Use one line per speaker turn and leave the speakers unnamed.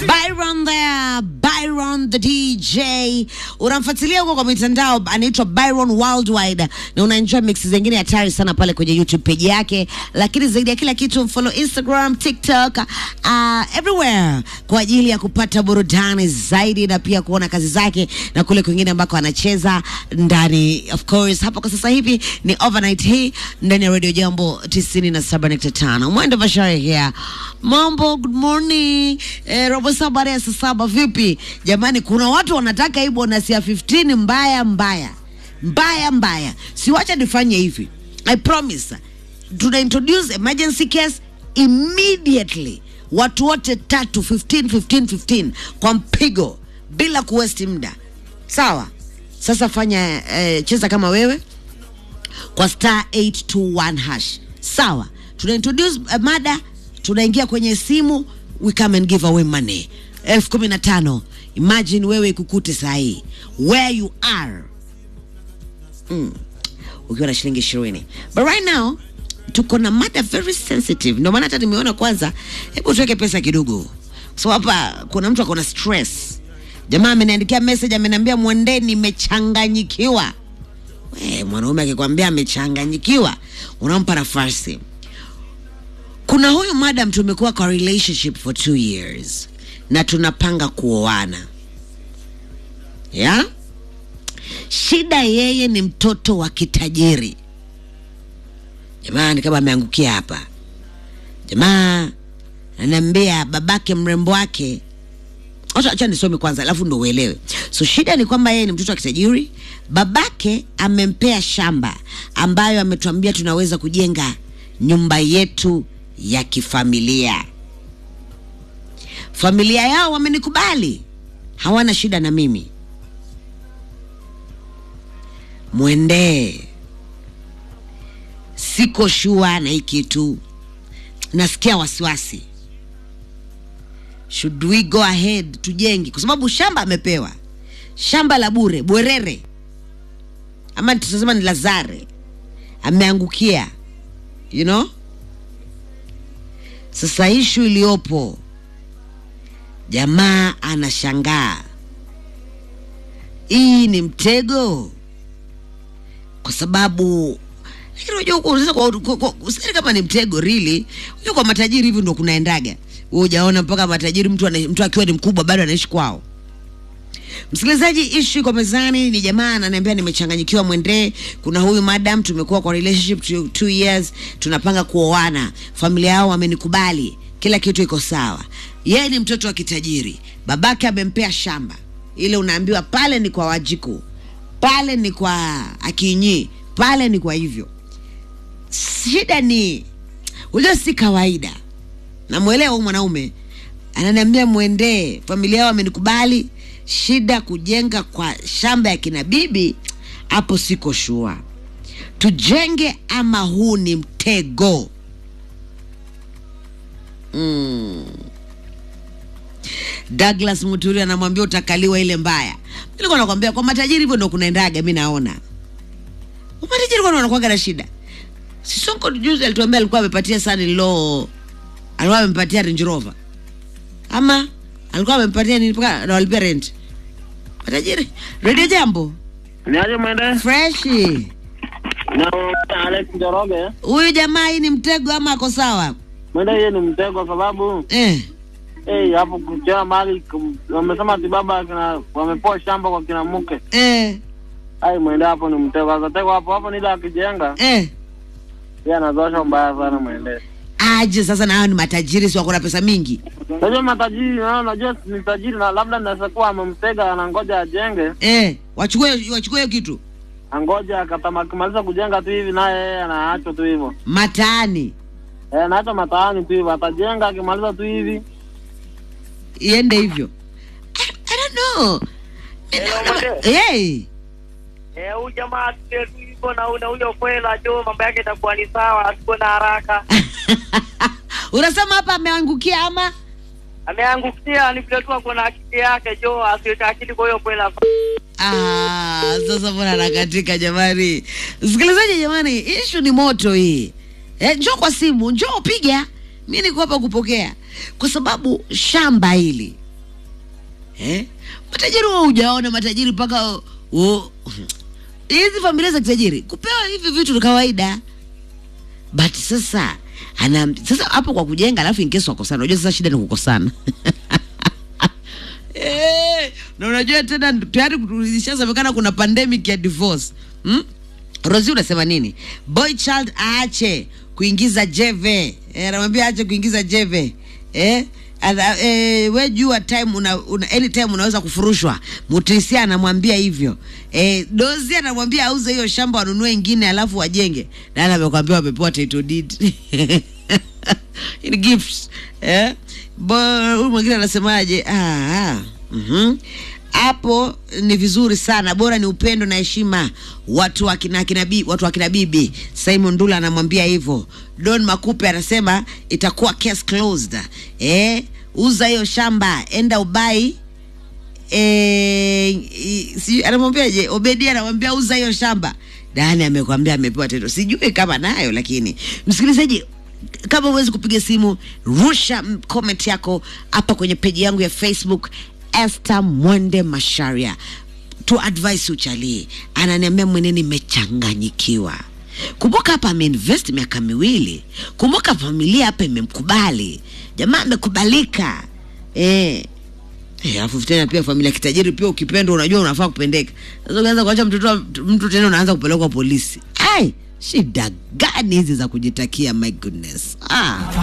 Byron there, Byron the DJ. Unamfuatilia huko kwa mitandao, anaitwa Byron Worldwide na unaenjoy mix zingine hatari sana pale kwenye YouTube page yake, lakini zaidi ya kila kitu follow Instagram, TikTok, uh, everywhere kwa ajili ya kupata burudani zaidi na pia kuona kazi zake na kule kwingine ambako anacheza ndani. Of course hapa kwa sasa hivi ni overnight hii ndani ya Radio Jambo 97.5. Mwendo Bashari here. Mambo, good morning. Eh, robo saa baada ya saa saba vipi? Jamani, kuna watu wanataka hii bonus ya 15 mbaya mbaya. Mbaya mbaya. Siwacha nifanye hivi. I promise. Tuna introduce emergency case immediately. Watu wote tatu 15 15 15 kwa mpigo bila kuwesti muda. Sawa? Sasa fanya eh, cheza kama wewe kwa star 821 hash. Sawa, tuna introduce uh, mada, tunaingia kwenye simu, we come and give away money elfu kumi na tano. Imagine wewe ikukute saa hii where you are mm. ukiwa na shilingi ishirini but right now tuko na mada very sensitive, ndio maana hata nimeona kwanza, hebu tuweke pesa kidogo, so hapa kuna mtu akona stress. Jamaa ameniandikia message, ameniambia mwende, nimechanganyikiwa. We, mwanaume akikwambia amechanganyikiwa unampa nafasi. Kuna huyu madam tumekuwa kwa relationship for two years na tunapanga kuoana ya shida, yeye ni mtoto wa kitajiri. Jamani, kama ameangukia hapa, jamaa ananiambia babake mrembo wake Acha acha nisome kwanza alafu ndo uelewe. So shida ni kwamba yeye ni mtoto wa kitajiri, babake amempea shamba ambayo ametuambia tunaweza kujenga nyumba yetu ya kifamilia. Familia yao wamenikubali, hawana shida na mimi. Mwendee, siko shua na hii kitu, nasikia wasiwasi should we go ahead tujenge, kwa sababu shamba amepewa, shamba la bure bwerere, ama tutasema ni Lazare, ameangukia you know. Sasa ishu iliyopo, jamaa anashangaa, hii ni mtego, kwa sababu lakini unajua huko sasa kwa- kwa- kwa- usidhani kama ni mtego really. Unajua kwa matajiri hivi ndo kunaendaga. Wewe hujaona mpaka matajiri mtu ana, mtu akiwa ni mkubwa bado anaishi kwao. Msikilizaji, ishu iko mezani, ni jamaa ananiambia nimechanganyikiwa, mwendee. Kuna huyu madam, tumekuwa kwa relationship two, two years, tunapanga kuoana, familia yao wamenikubali, kila kitu iko sawa. Yeye ni mtoto wa kitajiri, babake amempea shamba, ile unaambiwa pale ni kwa Wajiku, pale ni kwa Akinyi, pale ni kwa hivyo. Shida ni unajua, si kawaida. Namwelewa huyu mwanaume ananiambia mwendee, familia yao wamenikubali. Shida kujenga kwa shamba ya kina bibi, hapo siko shua. Tujenge ama huu ni mtego? mm. Douglas Muturi anamwambia utakaliwa ile mbaya. Nilikuwa nakwambia kwa matajiri hivyo ndo kunaendaga, mi naona matajiri kwani wanakuwaga na shida. Sisonko juzi alituambia alikuwa amepatia son law, alikuwa amempatia Range Rover ama alikuwa amempatia nini mpaka anawalipia rent. Matajiri Radio Jambo
Niaje mwende?
freshi.
Na Alex Njoroge.
Huyu jamaa hii ni mtego ama ako sawa?
Mwende hiyo ni mtego sababu
Eh,
eh hapo kuchea mali kum- wamesema ati baba kina wamepoa shamba kwa kina mke.
eh,
Ai mwende hapo ni mtego. Sasa hapo hapo nila akijenga
eh.
yeye anazosha mbaya sana mwende.
Aje sasa, na hao ni matajiri, si wako na pesa mingi
Unajua matajiri na unajua ni tajiri na labda naweza kuwa amemtega anangoja ajenge,
eh, wachukue wachukue hiyo kitu
angoja akatama akimaliza kujenga tu hivi naye yeye anaachwa tu hivyo.
mataani
Eh, anaacha mataani tu hivyo atajenga akimaliza tu hivi.
iende hivyo. I, I don't know.
Hello,
Hey.
Eh, huyu jamaa tulie tu hivyo na una huyo kwela jo, mambo yake itakuwa ni sawa, asiko na haraka.
Unasema hapa ameangukia ama
Ameangukia ni vile tu ako na akili yake jo, asiweka akili kwa hiyo kwela.
Ah, sasa mbona anakatika jamani? Msikilizaji jamani, ishu ni moto hii. Eh, njoo kwa simu, njoo piga. Mimi niko hapa kupokea. Kwa sababu shamba hili eh? matajiri wa hujaona matajiri mpaka u- hizi familia za kitajiri kupewa hivi vitu ni kawaida but sasa ana sasa hapo kwa kujenga alafu in case wakosana unajua sasa shida ni kukosana Eh, na unajua tena tayari ishasemekana kuna pandemic ya divorce hmm? rosi unasema nini boy child aache kuingiza jeve Eh, anamwambia aache kuingiza jeve eh? Adha, eh, we jua time una, una, anytime unaweza kufurushwa mutrisia anamwambia hivyo eh, dozi anamwambia auze hiyo shamba wanunue ingine alafu wajenge nani amekwambia wamepewa title deed ni gifts eh? Bo- huyu mwingine anasemaje ah, ah. mhm hapo ni vizuri sana bora ni upendo na heshima watu wakina akina bi, watu wakina bibi simon dula anamwambia hivyo don makupe anasema itakuwa case closed eh, uza hiyo shamba enda ubai eh, i- si- anamwambiaje obedia anamwambia uza hiyo shamba dani amekwambia amepewa tendo sijui kama nayo lakini msikilizaji kama huwezi kupiga simu rusha mm, comment yako hapa kwenye peji yangu ya facebook Esther Mwende Masharia tu advice uchalii, ananiambia mwene, nimechanganyikiwa. Kumbuka hapa ameinvest miaka miwili, kumbuka familia hapa imemkubali, jamaa amekubalika eh. Eh, alafu tena pia familia kitajiri pia ukipendwa unajua unafaa kupendeka. Sasa ukianza kuacha mtoto wa- mtu tena unaanza kupelekwa polisi. Ai, shida gani hizi za kujitakia my goodness. Ah.